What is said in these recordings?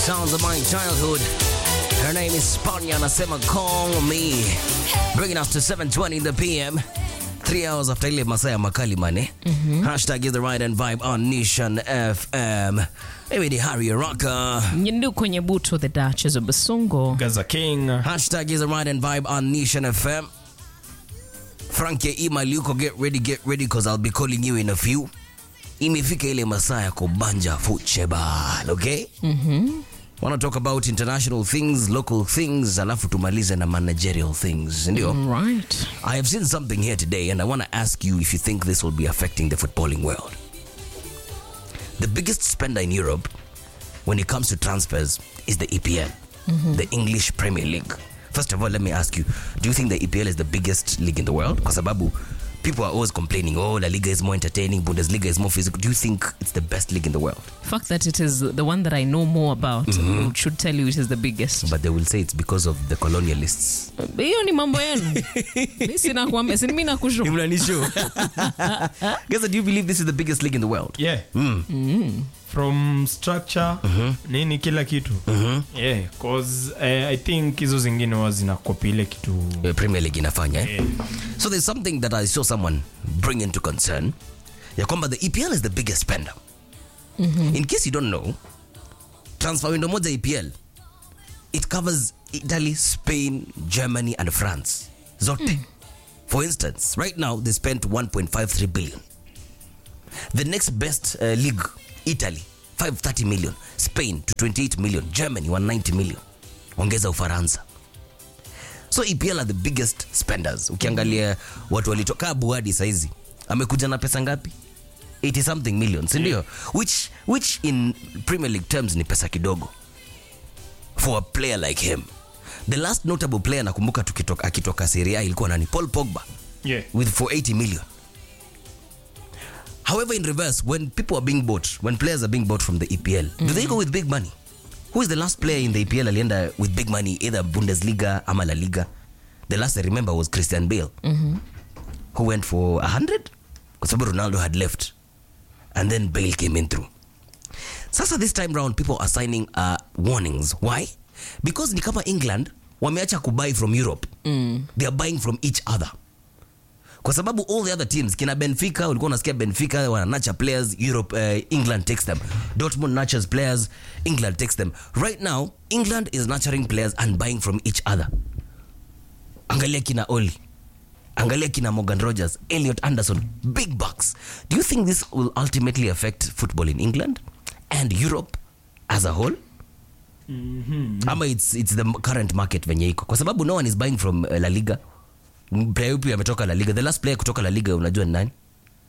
Sounds of my childhood. Her name is Spanya anasema call me. Bringing us to 7:20 in the PM. Three hours after ile masaa ya makali mane. Hashtag is the right and vibe on Nation FM. Mimi ni Harry Rocker. Nyindu kwenye buto the Duchess of Basungo. Gaza King. Hashtag is the right and vibe on Nation FM. Frankie email yuko get ready, get ready cause I'll be calling you in a few. Imefika ile masaa ya kubanja football, okay? Mm-hmm. Wanna talk about international things, local things, alafu tumalize na managerial things, ndio? Right. I have seen something here today, and I want to ask you if you think this will be affecting the footballing world. The biggest spender in Europe when it comes to transfers is the EPL, the English Premier League. First of all, let me ask you do you think the EPL is the biggest league in the world? Kwa sababu people are always complaining, oh, La Liga is more entertaining, Bundesliga is more physical. Do you think it's the best league in the world? Fact that it is the one that I know more about should tell you it is the biggest. But they will say it's because of the colonialists. Hiyo ni mambo yenu. Mimi sina kuambia, si mimi nakushu. Guys, do you believe this is the biggest league in the world? Yeah. From structure nini kila kitu yeah, cause eh, I think hizo zingine huwa zinakopi ile kitu Uh, Premier League inafanya eh? Yeah. So there's something that I saw someone bring into concern ya kwamba the EPL is the biggest spender. In case you don't know, transfer window moja EPL it covers Italy, Spain, Germany and France. Zote. For instance, right now they spent 1.53 billion. The next best uh, league, Italy, 530 million. Spain to 28 million. Germany 190 million. Ongeza Ufaransa. so EPL are the biggest spenders ukiangalia watu walitoka buadi saizi amekuja na pesa ngapi 80 something million sindio which, which in premier league terms ni pesa kidogo for a player like him the last notable player nakumbuka tukitoka, akitoka seria ilikuwa nani paul pogba yeah. with for 80 million however in reverse when people are being bought when players are being bought from the epl do they go with big money who is the last player in the epl alienda with big money either bundesliga ama la liga the last i remember was christian bale who went for 100 kwa sababu ronaldo had left and then bale came in through sasa this time round people are signing uh, warnings why because ni kama england wameacha kubuy from europe they are buying from each other kwa sababu all the other teams kina benfica ulikuwa unasikia benfica wananacha players europe uh, england takes them dortmund nurtures players england takes them right now england is nurturing players and buying from each other angalia kina oli angalia kina morgan rogers elliot anderson big bucks do you think this will ultimately affect football in england and europe as a whole ama it's, it's the current market venye iko kwa sababu no one is buying from uh, la liga player upi ametoka la liga the last player kutoka la liga unajua ni nani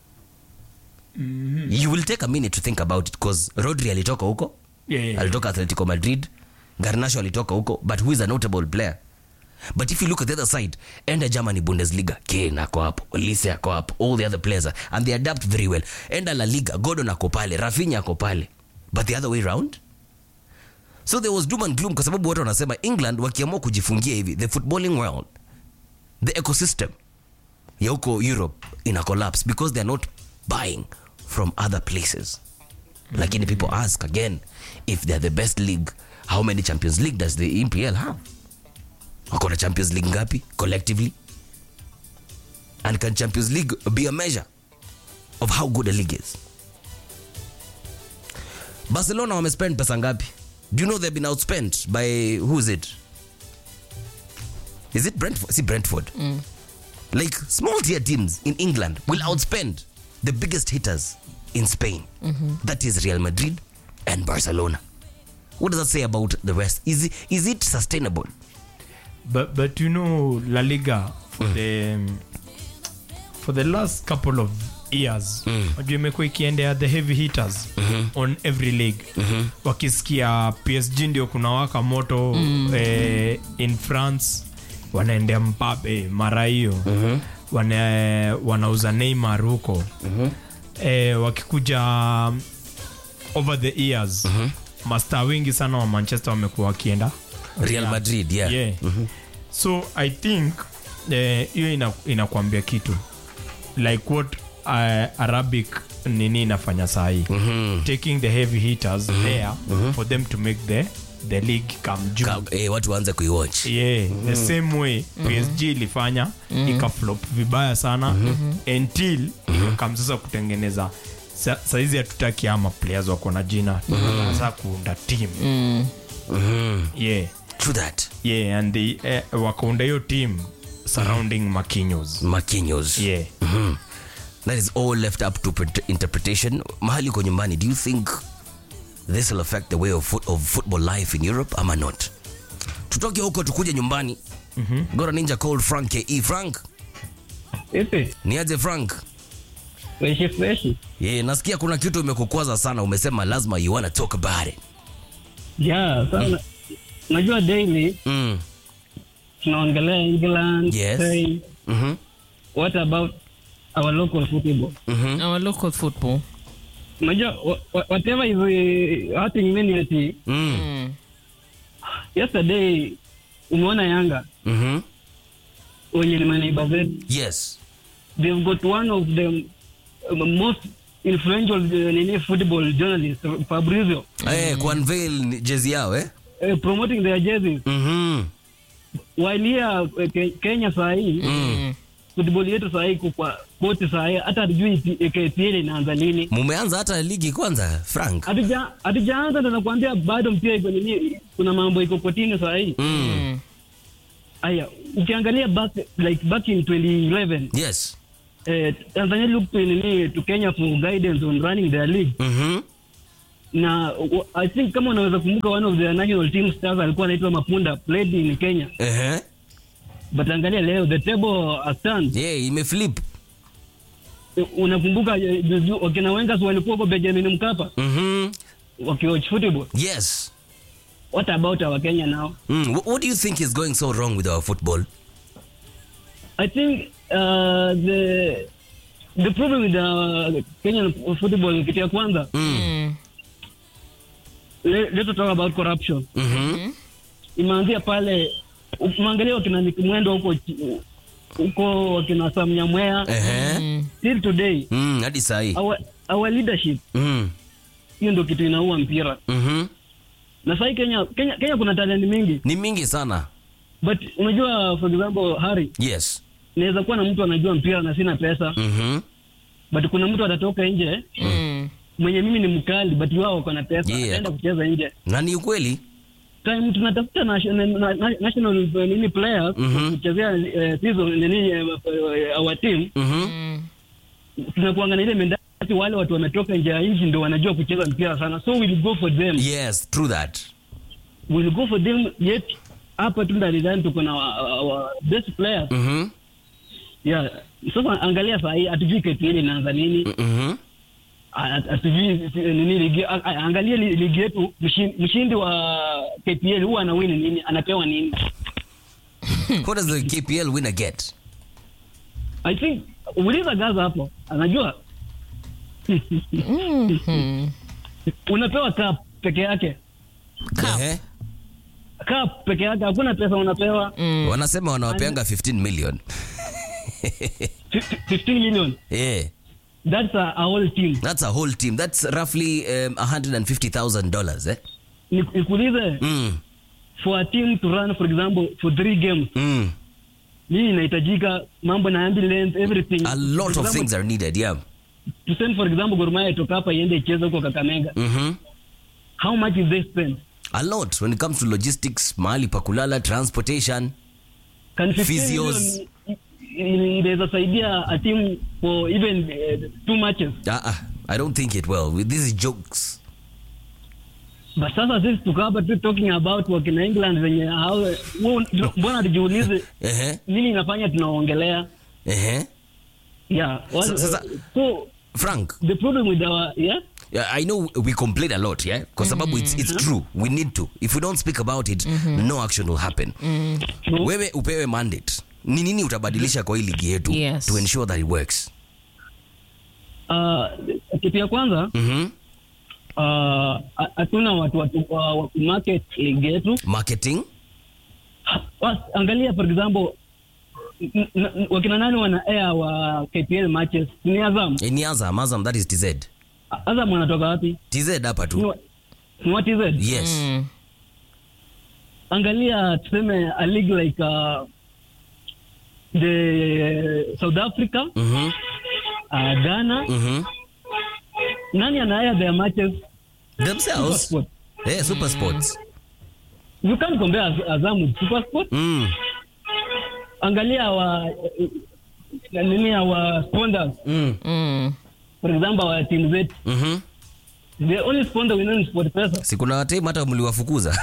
you will take a minute to think about it because rodri alitoka huko Yeah, yeah, yeah. alitoka atletico madrid garnacho alitoka huko but who is a notable player but if you look at the other side enda germany bundesliga kane ako hapo lise ako hapo all the other players are, and they adapt very well enda la liga gordon ako pale rafinya ako pale but the other way round so there was doom and gloom kwa sababu watu wanasema england wakiamua kujifungia hivi the footballing world the ecosystem ya huko europe ina collapse because they're not buying from other places lakini people ask again if they're the best league how many champions league does the epl have wako na champions league ngapi collectively and can champions league be a measure of how good a league is barcelona wamespend pesa ngapi do you know they've been outspent by who is it is it brentford see brentford like small tier teams in england will outspend the biggest hitters in spain that is real madrid and barcelona what does that say about the rest is it, is it sustainable but, but you know La Liga for the for the last couple of years unajua imekuwa ikiendea the heavy hitters on every league wakisikia PSG ndio kuna waka moto eh, in France wanaendea Mbappe mara hiyo wana, wanauza Neymar huko eh, wakikuja um, over the years mastaa wengi sana wa Manchester wamekuwa wakienda real madrid yeah, yeah. so i think eh, hiyo ina, inakwambia kitu like what uh, arabic nini inafanya sahii taking the heavy hitters there for them to make the the league come juu Ka- eh, watu waanze kuiwatch yeah, the same way psg ilifanya ikaflop vibaya sana until ikakam sasa kutengeneza sa, saizi hatutaki ama players wako na jina sasa kuunda team yeah true that yeah and the, eh, wakaunda hiyo team surrounding makinyos makinyos yeah that is all left up to pret- interpretation mahali uko nyumbani do you think this will affect the way of, foot, of football life in europe ama not tutoke huko tukuje nyumbani mm-hmm. gora ninja called frank ke frank Ipi? niaje frank Freshi freshi. yeah, nasikia kuna kitu imekukwaza sana umesema lazima you wanna talk about it Yeah, sana. Najua daily mm. tunaongelea England, Yes. Spain. mm-hmm. What about our local football? Mm-hmm. Our local football. Unajua wha- wha- whatever is uh, hurting me ati Mm. Mm. yesterday umeona Yanga Mm-hmm. wenye ni maneiba zetu yes they've got one of the um, most influential uh, nini football journalists Fabrizio Eh, kuunveil jezi yao eh? uh, promoting their jerseys mm-hmm. while here uh, Ke- Kenya saa hii Mm. football yetu saa hii iko kwa koti saa hii hata hatujui P- KPL inaanza lini mumeanza hata ligi kwanza frank Hatuja- hatujaanza ndo nakwambia bado mpira iko nini kuna mambo iko kotini saa hii Mm. aya ukiangalia back like back in 2011 yes eh, Tanzania looked to nini to Kenya for guidance on running their league mm-hmm. na w- I think kama unaweza kumbuka one of the national team stars alikuwa anaitwa Mapunda played in Kenya uh-huh. but angalia leo the table has turned yeah, imeflip U- unakumbuka eh, juzi wakina Wengas walikuwa huko Benjamin Mkapa mm-hmm. wakiwatch football yes what about our Kenya now mm. Wh- what do you think is going so wrong with our football I think uh, the the problem with the Kenyan football kitu ya kwanza Mm. le- let's talk about corruption mm-hmm. imeanzia pale umeangalia wakina Nick Mwendo huko chi- huko wakina Sam Nyamwea uh-huh. till today mm, hadi sahii our, our leadership mm. hiyo ndio kitu inaua mpira mm-hmm. na sahii Kenya, Kenya Kenya kuna talent mingi ni mingi sana but unajua for example Harry yes naweza kuwa na mtu anajua mpira na sina pesa mm-hmm. but kuna mtu atatoka nje Mm. mwenye mimi ni mkali but wao wako na pesa Yeah. ataenda kucheza nje na ni ukweli time tunatafuta national, na- na- national uh, nini players Mhm. kuchezea uh, season nini uh, our team mm-hmm. Mm. tunakuanga na ile mentality wale watu wametoka nje ya nchi ndio wanajua kucheza mpira sana so we'll go for them yes true that we'll go for them yet hapa tu ndani tuko na our, our best players mm-hmm. yeah sasa angalia saa hii hatujui KPL inaanza nini Mm-hmm. Ha- hatujui si- nini ligi a- a- angalia li- ligi yetu mshin- mshindi wa KPL huwa anawini nini anapewa nini what does the kpl winner get I think uliza gaza hapo anajua Mhm. unapewa cup peke yake uh-huh. cup peke yake hakuna pesa unapewa Mm. wanasema wanawapeanga 15 million Fif- 15 million yeah that's a, a whole team that's a whole team that's roughly um, 150000 dollars eh? Ni- nikuulize mm. for a team to run for example for three games Mm. nini inahitajika mambo na ambulance everything a lot For of example, things are needed yeah to send for example Gor Mahia itoka hapa iende icheze huko Kakamega mm-hmm. how much is they spend a lot when it comes to logistics mahali pa kulala transportation can 15 Physios. million i- i- inaweza saidia a team for even uh, two matches uh-uh. i don't think it will this is jokes but sasa sisi tuko hapa tu talking about wakina England venye hao wo- mbona tujiulize uh-huh. nini inafanya tunaongelea Uh-huh. yeah Sa- well, sasa- so frank the problem with our yeah Yeah, I know we complain a lot, yeah? Kwa sababu it's, it's true. We need to. If we don't speak about it, no action will happen. true. Wewe upewe mandate. Ni nini utabadilisha kwa hii ligi yetu Yes. to ensure that it works? uh, kitu ya kwanza Mhm. uh, hatuna watu watu wa wa market league yetu Marketing? Was- angalia for example n- n- wakina nani wana air wa KPL matches ni Azam Eh, Ni Azam, Azam that is TZ. Azam wanatoka wapi TZ hapa Ni tu. wa- ni wa TZ Yes. Mm. angalia tuseme a league like uh, the South Africa Mhm. uh, Ghana Mhm. nani anaya their matches Themselves. Supersport. Yeah, super sports. you can't compare Az- Azam with Supersport Mm. angalia our uh, nini our sponsors Mm. Mm. for example our team zetu Mhm. the only sponsor we know is SportPesa Si kuna wataimu hata mliwafukuza.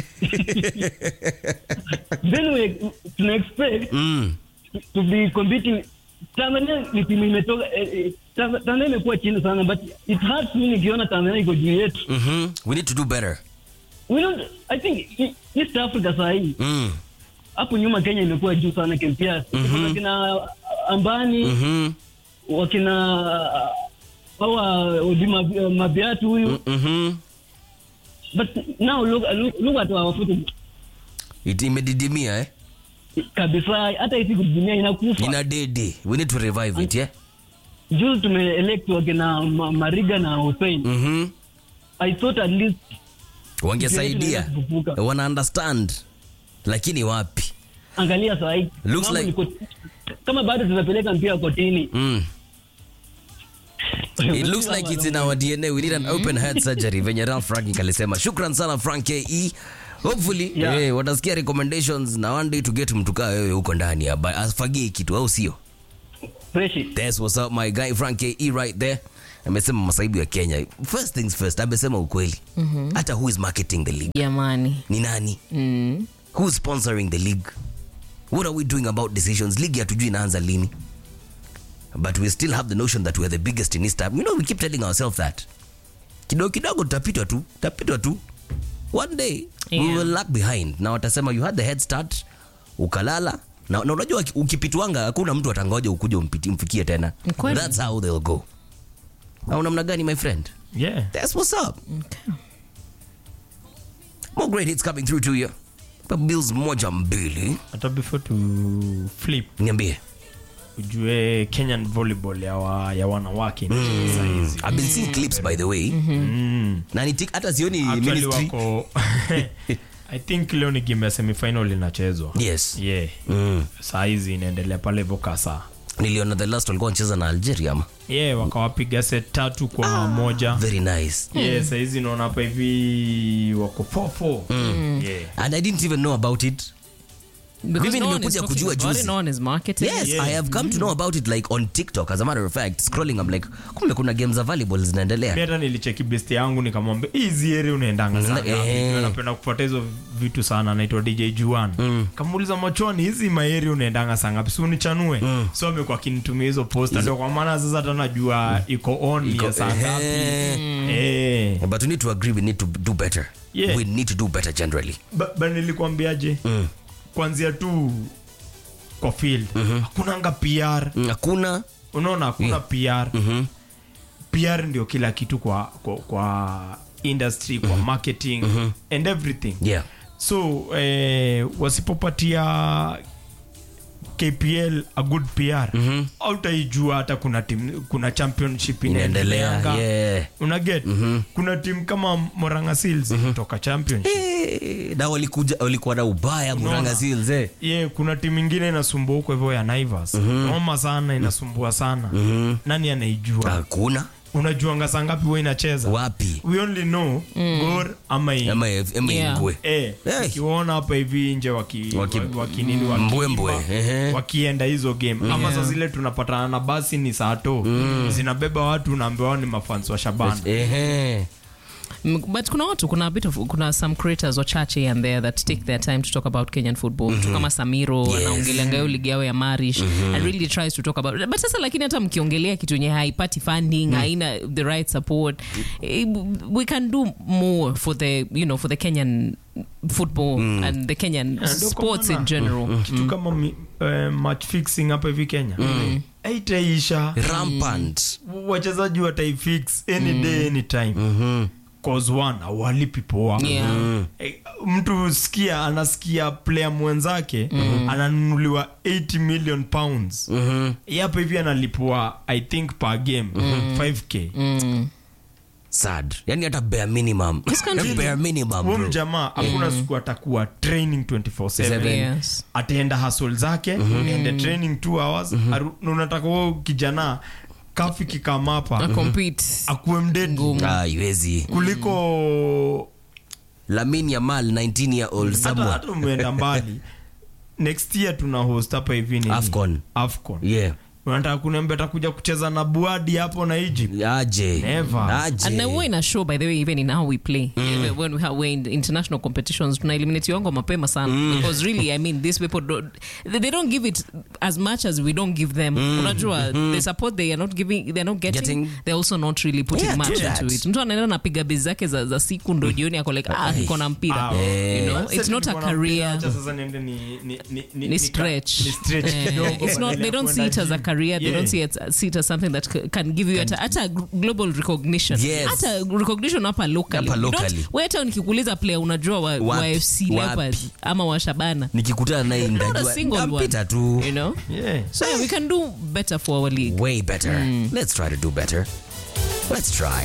then we tuna expect Mm. to- to be competing Tanzania ni timu imetoka eh, eh, Tanz- Tanzania imekuwa chini sana but it hurts me nikiona Tanzania iko juu yetu Mhm. We need to do better. we don't I think e- East Africa saa hii Mm. hapo nyuma Kenya imekuwa juu sana kimpia mm wakina Ambani Mhm. wakina hawa Odima Mabiatu huyu Mhm. but now look, look, look at our football It imedidimia eh? kabisa hata hizi dunia inakufa Ina dede. We need to revive it, yeah? juzi tumeelect wakina Ma- Mariga na Hussein Mhm. I thought at least Wangesaidia. Ndio, kufufuka. Wana understand. Lakini wapi? angalia saa hii Looks mambo like- ni kot- kama bado tunapeleka mpira kotini Mm. It looks like it's in our DNA. We need an open heart surgery. Venye Ralph Frank alisema. Shukran sana Frank KE. Hopefully, Yeah. eh, watasikia recommendations na one day to get mtu kaa wewe huko ndani ya ba- afagie kitu au sio? freshi That's what's up my guy Frank KE right there. Amesema masaibu ya Kenya. First things first, amesema ukweli. Hata who is marketing the league? Jamani. Ni nani? Mm. Who's sponsoring the league? What are we doing about decisions? League hatujui inaanza lini. But we still have the notion that we're the biggest in East Africa. You know, we keep telling ourselves that. Kidogo kidogo tutapitwa tu, tutapitwa tu. One day we Yeah. will lag behind. Na watasema you had the head start, ukalala. Na, na unajua uki- ukipitwanga hakuna mtu atangoja ukuje umpiti- umfikie tena. Kweli. That's how they'll go. Au namna gani my friend? yeah That's what's up. More great hits coming through to you. But Bills moja mbili. hata before to flip Niambie. ujue kenyan volleyball ya, wa, ya wanawake inacheza hizi I've been seeing clips by the way. mm. Na ni tik- hata sioni Actually ministry. wako i think leo ni game ya semifinal inachezwa Yes. yeah Mm. saa hizi inaendelea pale vokasa Niliona the last walikuwa wanacheza na Algeria ama. yeah wakawapiga set tatu kwa moja Very nice. yeah sahizi naona hapa hivi wako 4-4 yeah And I didn't even know about it. Because Mimi no one nimekuja is talking kujua about juzi. it, no one is marketing Yes, it. Yeah. I have come to know about it like on TikTok as a matter of fact. Scrolling I'm like, kumbe kuna games za volleyball mi zinaendelea. hata nilicheki best yangu nikamwambia hizi eri unaendanga sana Eh. Mimi napenda kufuata hizo vitu sana naitwa dj juan kamuuliza machoni hizi maeri unaendanga saa ngapi si unichanue so amekuwa akinitumia hizo posta ndio kwa maana sasa hata najua iko on ya saa ngapi Eh. Eh. But we need to agree we need to do better. Yeah. We need to do better generally. Ba- ba nilikwambiaje kwanzia tu kwa field hakunanga pr Mm, Hakuna unaona hakuna pr pr ndio kila kitu kwa, kwa, kwa industry kwa marketing and everything yeah. so eh, wasipopatia kpl a good pr mm autaijua hata kuna tim, kuna championship Inaendelea. inaendeleanga Yeah. unaget kuna timu kama moranga seals kutoka championship Eh, na walikuja walikuwa na ubaya Murang'a Seals eh. ye kuna timu ingine inasumbua huko hivyo ya naivas noma sana inasumbua sana nani anaijua Hakuna unajuanga saa ngapi huwa inacheza wapi we only know gor ama hii. ama ama Yeah. ingwe. Eh, Hey. ukiwaona hapa hivi nje waki, Waki- waki, waki nini, wakiimba, Mbwembwe, ehe. wakienda hizo game ama saa zile tunapatana na basi ni saa to zinabeba watu unaambiwa ni mafans wa shabana Ehe. Mm, but kuna watu kuna a bit of kuna some creators wachache and there that take their time to talk about kenyan football mtu kama samiro Yes. anaongelea ngayo ligi yao ya marish and really tries to talk about but sasa lakini hata mkiongelea kitu yenye haipati funding haina the right support eh, we can do more for the you know for the kenyan football and the kenyan Ndio kwa sports in maana, general kitu kama mi- eh, match fixing hapa hivi kenya aitaisha Rampant. wachezaji wataifix any day any time cause one awalipi poa Yeah. Eh, mtu sikia anasikia player mwenzake ananunuliwa 80 million pounds mm hapa hivi analipwa i think per game 5k sad yani hata bare minimum country- bare minimum huyo bro. mjamaa hakuna siku atakuwa training 24/7 Seven. Yes. ataenda hasol zake ende training 2 hours aru- na unataka huo kijana kafi kikamapa A compete. akuwe mdedi Ngumu. Ah, iwezi kuliko lamin yamal 19 year old hata someone hata umeenda mbali next year tuna host hapa hivi nini? Afcon. Afcon. yeah unataka kuniambia atakuja kucheza na buadi hapo na egypt aje Never. aje and uh, we're in a show by the way even in how we play Even when we have we're in international competitions tuna eliminate wango mapema sana because really i mean these people don't, they, they don't give it as much as we don't give them unajua the support they are not giving they're not getting, Getting. they're also not really putting Yeah, much true into that. it mtu anaenda napiga bezi zake za, za siku ndo jioni ako like ah niko na mpira Ah, you know Sasa it's not a nilikuwa nampenda, career acha sasa niende ni- ni- ni- ni- ni nika- stretch. ni stretch Eh, kidogo it's not, badala they ya don't see it kwenda as a gym. career. They Yeah. don't see it, see it as something that c- can give you hata hata global recognition. Yes. Hata recognition hapa locally. Hapa You don't- locally. wewe hata nikikuuliza player unajua wa, wa Wapi? FC Wapi? Leopards ama wa Shabana. nikikutana naye Not a ndajua single one. ndampita tu You know? Yeah. So yeah, we can do better for our league. way better let's try to do better let's try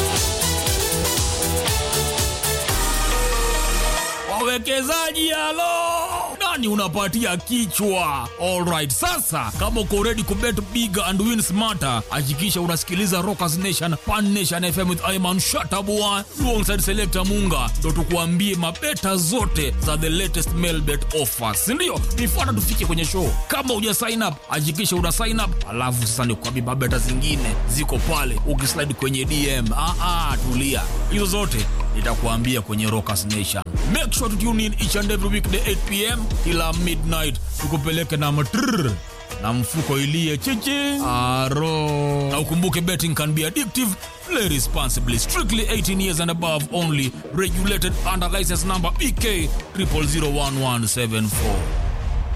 wawekezaji halo nani unapatia kichwa alright sasa kama uko ready kubet big and win smarter hakikisha unasikiliza rockers nation pan nation fm with iman shatabua alongside selector munga ndo tukuambie mabeta zote za the latest mailbet offers sindio nifuata tufike kwenye show kama uja sign up hakikisha una sign up alafu sasa nikuambie mabeta zingine ziko pale ukislide kwenye dm ah, ah, tulia hizo zote nitakuambia kwenye rockers nation make sure to tune in each and every weekday 8 pm kila midnight tukupeleke na matrrr na mfuko ilie chichi aro na ukumbuke betting can be addictive play responsibly strictly 18 years and above only regulated under license number bk 00011774